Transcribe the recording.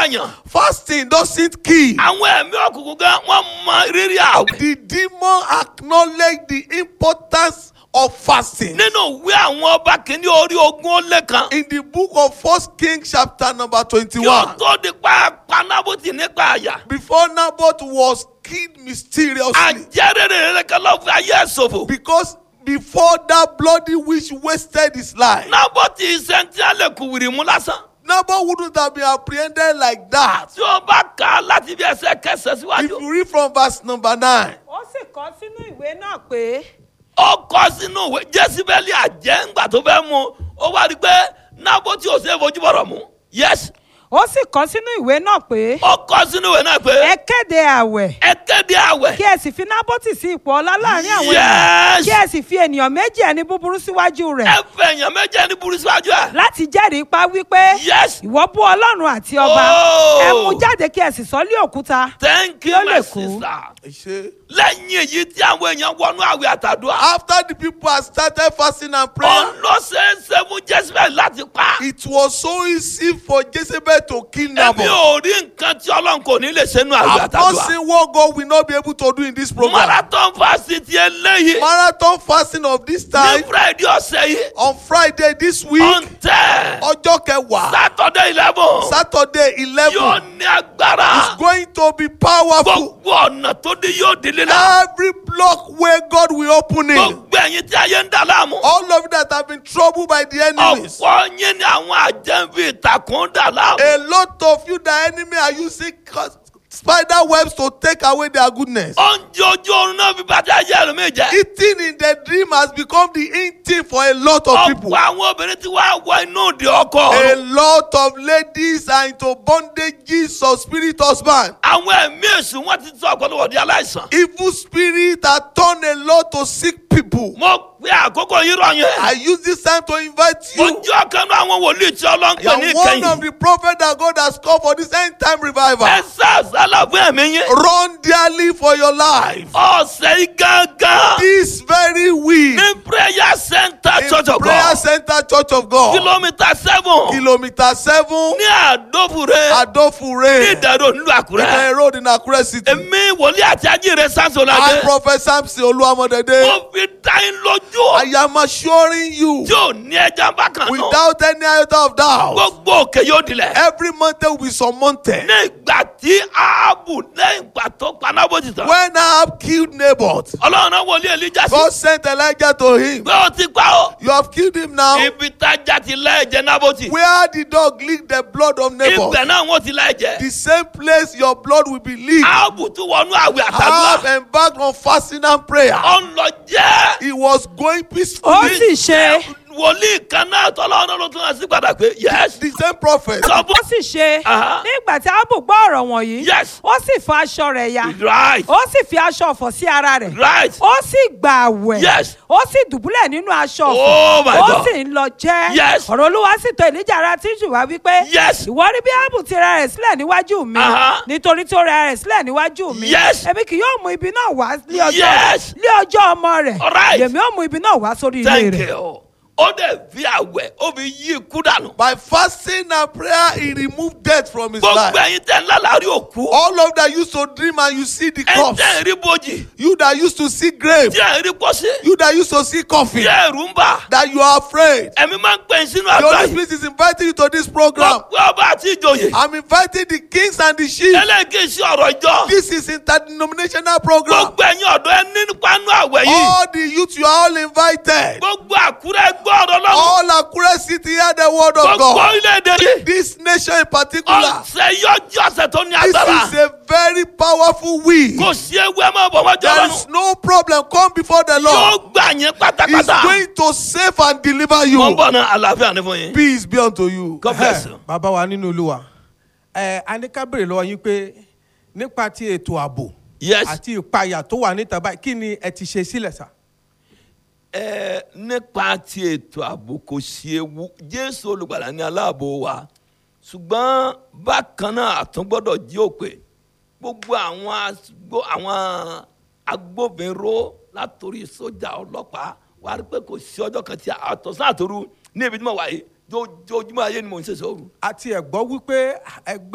pààyàn Fasting doesn't kill. àwọn ẹ̀mí òkùnkùn gan wọ́n mọ rírì àwẹ̀. The demon acknowledged the importance of fasting. nínú ìwé àwọn ọba kìíní orí ogún ó lé kan. In the book of First Kings, chapter number kí ó 21, tó di pa panábùtì nípa àyà. before Naboth was killed mysteriously, àjẹrèrè rẹ̀ kan ló fi ayé ẹ̀ ṣòfò. because before that bloody witch wasted his life, nábọ̀tì sẹ́ńtì alẹ́ kù wìrì mú lásán. Naboth wouldn't have been apprehended like that. tí ó bá kà á láti bí ẹsẹ̀ kẹsẹ̀ If síwájú. you read from verse number 9, ó sì kọ sínú ìwé náà pé ó kọ sínú ìwé jésìbẹ́lì àjẹ́ ńgbà tó fẹ́ mú ó wá rí i pé nábọ̀tì ò ṣe é fojú bọ̀rọ̀ mú. yes ó sì kọ sínú ìwé náà pé ó kọ sínú ìwé náà pé ẹ kéde àwẹ̀ ẹ kéde àwẹ̀. kí ẹ sì fi nábọ́tì sí ipò ọlá láàrin àwọn ènìyàn Yes. kí ẹ sì fi ènìyàn méjì ẹni búburú síwájú rẹ̀ ẹ fẹ́ èèyàn méje ní burú síwájú ẹ̀. láti jẹ́rìí pa wípé yes ìwọ bú ọlọ́run àti ọba Oh. ẹ mú jáde kí ẹ sì sọ lé òkúta thank Kí you ó my lè kú. sister. he said, lẹ́yìn èyí tí àwọn èèyàn wọnú àwẹ̀ àtàdúrà. after the people had started fasting and praying, òun ló ṣe é ṣe fún jésìbẹ́lì láti pa. it was so easy for Jezebel to kill èmi Naboth. ò rí nǹkan tí ọlọ́run kò ní lè ṣe nínú àwẹ̀ I've not àtàdúrà. seen what God will not be able to do in this program. marathon fásitì ti eléyìí Marathon fasting of this ní time friday ọ̀sẹ̀ yìí on Friday this week, on ten ọjọ́ kẹwàá, saturday eleven Saturday yóò eleven, ní agbára is going to be powerful. gbogbo ọ̀nà tó dé yóò délé náà Every block where God will open it. gbogbo ẹ̀yin tí ayé ń dà láàmú All of you that have been troubled by the enemies. ọ̀pọ̀ yín ni àwọn àjẹ́bí ìtàkùn dà láàmú A lot of you, the enemy are using cus- spider webs to take away their goodness. oúnjẹ ojú oorun náà fi bàtà ayé ẹlòmíì jẹ́ Eating in the dream has become the in thing for a lot of people. ọ̀pọ̀ àwọn obìnrin tí wàá wọ inú òde ọkọ A lot of ladies are into bondages of spirit husband. àwọn ẹ̀mí èṣù wọn ti sọ ọ̀pọ̀lọpọ̀ di aláìsàn Evil spirit have turned a lot to sick people. mo pe àkókò yìí rọ̀ yẹn I use this time to invite mo you. jẹ́ ọ̀kan náà àwọn wòlíì tí ọlọ́run You pè ní are one of ìkẹyìn the prophets that God has called for this end time revival. ẹ sá àsálà fún ẹ̀mí yín Run dearly for your life. ọ̀sẹ̀ yìí gángan This very week ní prayer center church in of Prayer God Center Church of God, kìlómítà seven kilometer seven, ní àdófure ní Adofure, ìdàrú nílùú àkúrẹ́ Ìkẹyìn Road in Akure City. èmi wòlíì àti ajíire I, sánsọ̀ládé Prophet Samson Oluwamodede, mo fi dá yín lójú I am assuring you, tí ò ní ẹja bákan náà without any iota of doubt, gbogbo òkè yóò dilẹ̀ every mountain will be surmounted. ní ìgbà tí áàbù lẹ́yìn ìgbà tó panábòjì tán When Ahab killed Naboth, ọlọ́run náà wòlíì èlíjà sí God sent Elijah to him. pé ó ti pa ó You have killed him now. ibi tájà ti lẹ́ẹ̀jẹ̀ nábòtì Where the dog licked the blood of Naboth, ibẹ̀ náà wọ́n ti lẹ́ẹ̀jẹ̀ the same place your blood will be leaked. áàbù tún wọnú àwẹ̀ Ahab àtàdúrà embarked on fasting and prayer. ó ń lọ jẹ́ He was going ó peacefully. sì ṣe wòlíì kan náà tọ́lọ́run ló tún hàn sí padà pé yes The same prophet. sọ ó fún sì ṣe Aha. nígbà tí ábù gbọ́ ọ̀rọ̀ wọ̀nyí Yes. ó sì fa aṣọ rẹ̀ ya right ó sì fi aṣọ ọ̀fọ̀ sí ara rẹ̀ right ó sì gbà àwẹ̀ Yes. ó sì dùbúlẹ̀ nínú aṣọ Oh ọ̀fọ̀ my ó God. sì ń lọ jẹ́ Yes. ọ̀rọ̀ olúwa sì tó èlíjà ara tíṣù wá wípé Yes. ìwọ rí bí ábù ti ra rẹ̀ sílẹ̀ níwájú mi Aha. nítorí tó ra rẹ̀ sílẹ̀ níwájú mi Yes. èmi kì yóò mú ibi náà wá lé ọjọ́ Yes. lé ọjọ́ ọmọ rẹ̀ All right. èmi ó mú ibi náà wá sórí ilé thank rẹ̀ you ó dẹ̀ fi àwẹ̀ ó fi yí ikú dànù By fasting and prayer, he removed death from his gbogbo life. ẹ̀yin tẹ̀ ńlá láàrin òkú All of that used to dream and you see the ẹ̀ corpse. tẹ̀ rí bojì You that used to see grave. tí ẹ̀ rí pọ́sí You that used to see tí coffin. ẹ̀rù ń bà That you are afraid. ẹ̀mí máa ń pè é sínú The àgbà Holy yìí Spirit is inviting you to this program. gbogbo ọba àti ìjòyè I'm inviting the kings and the chiefs. ẹlẹ́gẹ̀ẹ́sì ọ̀rọ̀ ìjọ This is interdenominational program. gbogbo ẹ̀yin ọ̀dọ́ ẹ ní nípa nú àwẹ̀ yìí All the youth, you are all invited. gbogbo àkúrẹ́ gbọ́ ọ̀rọ̀ lọ́wọ́ All Akure City hear the word of gbogbo God. orílẹ̀-èdè yìí This nation in particular. ọ̀sẹ̀ yọjú ọ̀sẹ̀ tó ní This agbára is a very powerful week. kò sí ewu ẹ máa bọ̀ wájú There ọlọ́run is no problem. Come before the yóò Lord. gbà yín He's pátápátá going to save and deliver wọ́n you. bọ̀ náà àlàáfíà ní fún yín Peace be unto you. God bless you. Ẹ, bàbá wa nínú olúwa ẹ a ní ká béèrè lọ́wọ́ yín pé nípa ti ètò ààbò Yes. àti ìpayà tó wà níta báyìí kí ni ẹ ti ṣe sílẹ̀ sá. ẹ nípa ti ètò ààbò kò sí ewu jésù olùgbàlà ní aláàbò wa ṣùgbọ́n bákan náà àtúngbọ́dọ̀ jí òpè gbogbo àwọn agbó àwọn agbófinró látòrí sójà ọlọ́pàá wà á rí pé kò sí ọjọ́ kan tí àtọ̀sán àtòru ní ibi tí mo wà yìí jójúmọ́ ayé ni mò ń ṣe sọ́ọ̀rù. àti ẹ̀gbọ́ wípé ẹgbẹ́